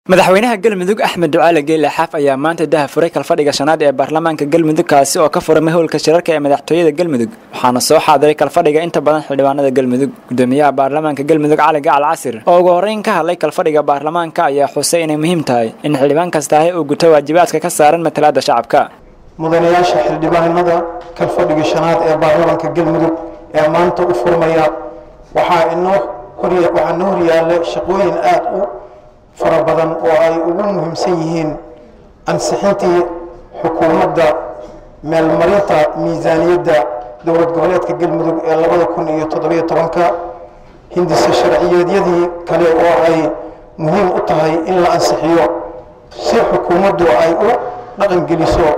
madaxweynaha galmudug axmed ducaale geele xaaf ayaa maanta daha furay kalfadhiga shanaad ee baarlamaanka galmudug kaasi oo ka furamay howlka shirarka ee madaxtooyada galmudug waxaana soo xaadiray kalfadhiga inta badan xildhibaanada galmudug gudoomiyaha baarlamaanka galmudug cali gacal casir oo ugu horreyn ka hadlay kalfadhiga baarlamaanka ayaa xusay inay muhiim tahay in xildhibaan kastaahi uu guto waajibaadka ka saaran matalaada shacabka mudanayaasha xildhibaanada kalfadhiga shanaad ee baarlamaanka galmudug ee maanta u furmaya waxaa inoo waxaa noo horyaalla shaqooyin aada u fara badan oo ay ugu muhiimsan yihiin ansixintii xukuumadda meelmarinta miisaaniyadda dowlad goboleedka galmudug ee labada kun iyo toddobiyo tobanka hindise sharciyeedyadii kale oo ay muhiim u tahay in la ansixiyo si xukuumaddu ay u dhaqangeliso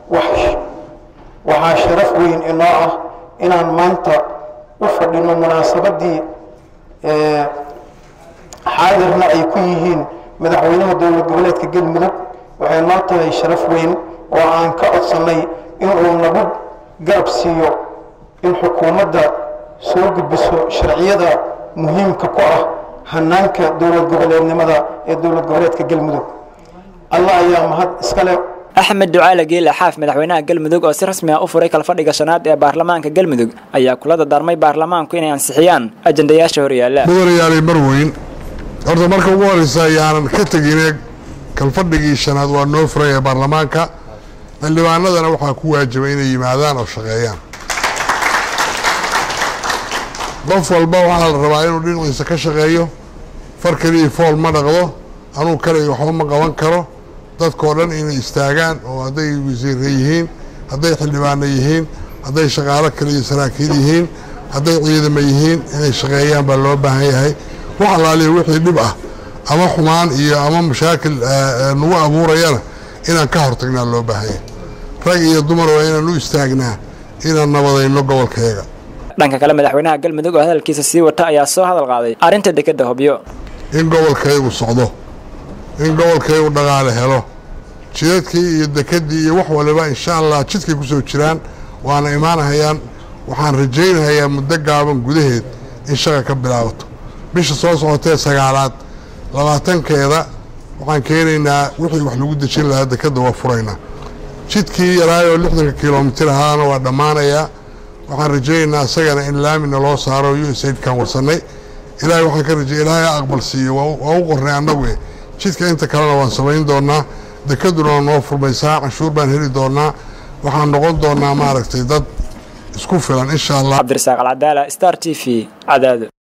waxaa sharaf weyn inoo ah inaan maanta u fadhino munaasabaddii xaadirna ay ku yihiin madaxweynaha dowlad goboleedka galmudug waxay noo tahay sharaf weyn oo aan ka codsannay inuu nagu garab siiyo in xukuumadda soo gudbiso sharciyada muhiimka ku ah hanaanka dowlad goboleednimada ee dowlad goboleedka galmudug allah ayaa mahad iskale axmed ducaale geele xaaf madaxweynaha galmudug oo si rasmi ah u furay kalfadhiga shanaad ee baarlamaanka galmudug ayaa kula dardaarmay baarlamaanku inay ansixiyaan ajandayaasha horyaala mudanayaalay marweyn horta marka ugu horeysa ayaanan ka tegine kalfadhigii shanaad waa noo furay ee baarlamaanka xildhibaanadana waxaa ku waajibay inay yimaadaan oo shaqeeyaan qof walba waxaa la rabaa inuu dhinaciisa ka shaqeeyo far keliya fool ma dhaqdo anuu kaliga waxba ma qaban karo dadkao dhan inay istaagaan oo hadday wasiire yihiin hadday xildhibaano yihiin hadday shaqaalo kale iyo saraakiil yihiin hadday ciidamo yihiin inay shaqeeyaan baa loo baahan yahay wax allaaliya wixii dhib ah ama xumaan iyo ama mashaakil nagu abuurayana inaan ka hortagnaa loo baahan yahay rag iyo dumar waa inaan u istaagnaa inaan nabadayno gobolkayaga dhanka kale madaxweynaha galmudug oo hadalkiisa sii wata ayaa soo hadal qaaday arrinta dekedda hobyo in gobolkayagu socdo in gobolkayagu dhaqaale helo jidadkii iyo dekeddii iyo wax waliba insha allah jidkay ku soo jiraan waana imaanahayaan waxaan rajaynahayaa muddo gaaban gudaheed in shaqa ka bilaabato bisha soo socotee sagaalaad labaatankeeda waxaan keenaynaa wixii wax lagu dejin lahaa dekedda waa furaynaa jidkii yaraayoo lixdanka kilomitir ahaana waa dhammaanayaa waxaan rajaynaynaa isagana in laamina loo saaro u s aidkaan warsannay ilaahay waxaan ka rajay ilaahay a aqbal siiyo waa u qornay annagu eh jidka inta kalena waan samayn doonaa dekeduna waa noo furmaysaa canshuur baan heli doonaa waxaan noqon doonaa maaragtay dad isku filan insha allah cabdirasaaq alcadaala star t v cadaado